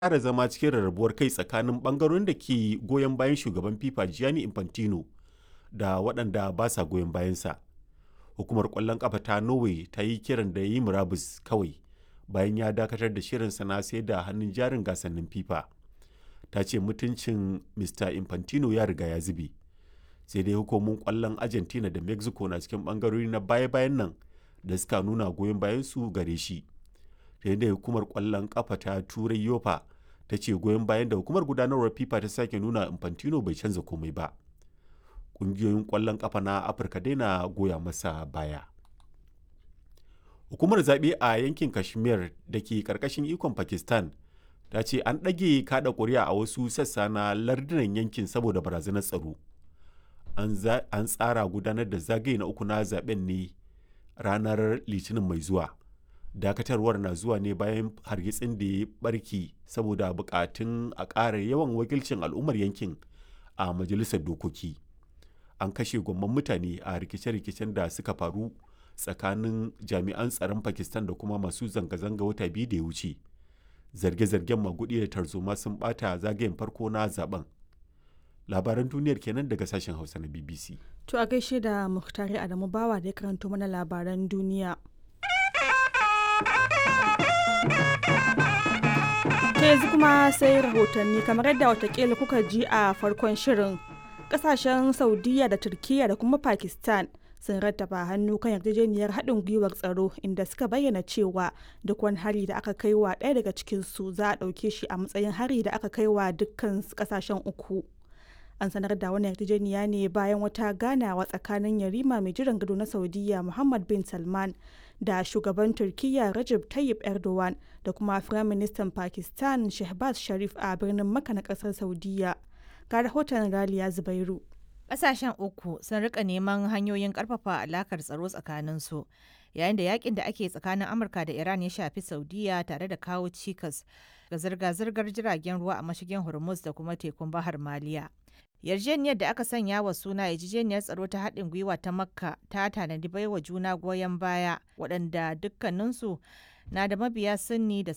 ƙara zama cikin rarrabuwar kai tsakanin ɓangarorin da ke goyon bayan shugaban FIFA Gianni Infantino da waɗanda ba sa goyon bayansa. Hukumar ƙwallon ƙafa ta Norway ta yi kiran da ya yi murabus kawai bayan ya dakatar da shirinsa na sayar da hannun jarin gasannin FIFA. Ta ce mutuncin Mr. Infantino ya riga ya zube. Sai dai hukumomin ƙwallon Argentina da Mexico na cikin ɓangarori na baya-bayan nan da suka nuna goyon bayansu gare shi. Ta da hukumar ƙwallon ƙafa ta Turai Yofa ta ce goyon bayan da hukumar gudanarwar FIFA ta sake nuna Infantino bai canza komai ba. Ƙungiyoyin ƙwallon ƙafa na Afirka dai na goya masa baya. Hukumar zaɓe a yankin Kashmir da ke ƙarƙashin ikon Pakistan ta ce an ɗage kaɗa ƙuri'a a wasu sassa na lardunan yankin saboda barazanar tsaro. An tsara gudanar da zagaye na uku na zaben ne ranar Litinin mai zuwa. Dakatarwar na zuwa ne bayan hargitsin da ya barki saboda bukatun a ƙara yawan wakilcin al'ummar yankin a majalisar dokoki. An kashe gwamman mutane a rikice-rikicen da suka faru tsakanin jami'an tsaron Pakistan da kuma masu zanga-zanga wata biyu da ya wuce. Zarge-zargen magudi da tarzoma sun bata zagayen farko na zaben. Labaran duniyar kenan daga sashen Hausa na BBC. To a gaishe da Muhtari Adamu Bawa da ya karanto mana labaran duniya. ta yanzu kuma sai rahotanni kamar yadda watakila kuka ji a farkon shirin kasashen saudiya da turkiya da kuma pakistan sun rattaba hannu kan yarjejeniyar haɗin gwiwar tsaro inda suka bayyana cewa duk wani hari da aka kai wa ɗaya daga cikinsu za a ɗauke shi a matsayin hari da aka kai wa dukkan kasashen uku an sanar da wani yarjejeniya ne bayan wata ganawa tsakanin yarima mai jiran gado na saudiya muhammad bin salman da shugaban turkiyya Recep Tayyip Erdogan da kuma Firaministan Pakistan Shehbaz Sharif a birnin Makka na kasar Saudiya. Ga rahoton Raliya Zubairu. Ƙasashen uku sun rika neman hanyoyin ƙarfafa alakar tsaro tsakaninsu yayin da yakin da ake tsakanin Amurka da Iran ya shafi Saudiya tare da kawo cikas ga zirga-zirgar jiragen ruwa a mashigin Hormuz da kuma tekun Bahar Maliya. yarjejeniyar da aka sanya wa suna yarjejeniyar tsaro ta haɗin gwiwa ta makka ta tanadi baiwa juna goyon baya waɗanda dukkaninsu na da mabiya sunni da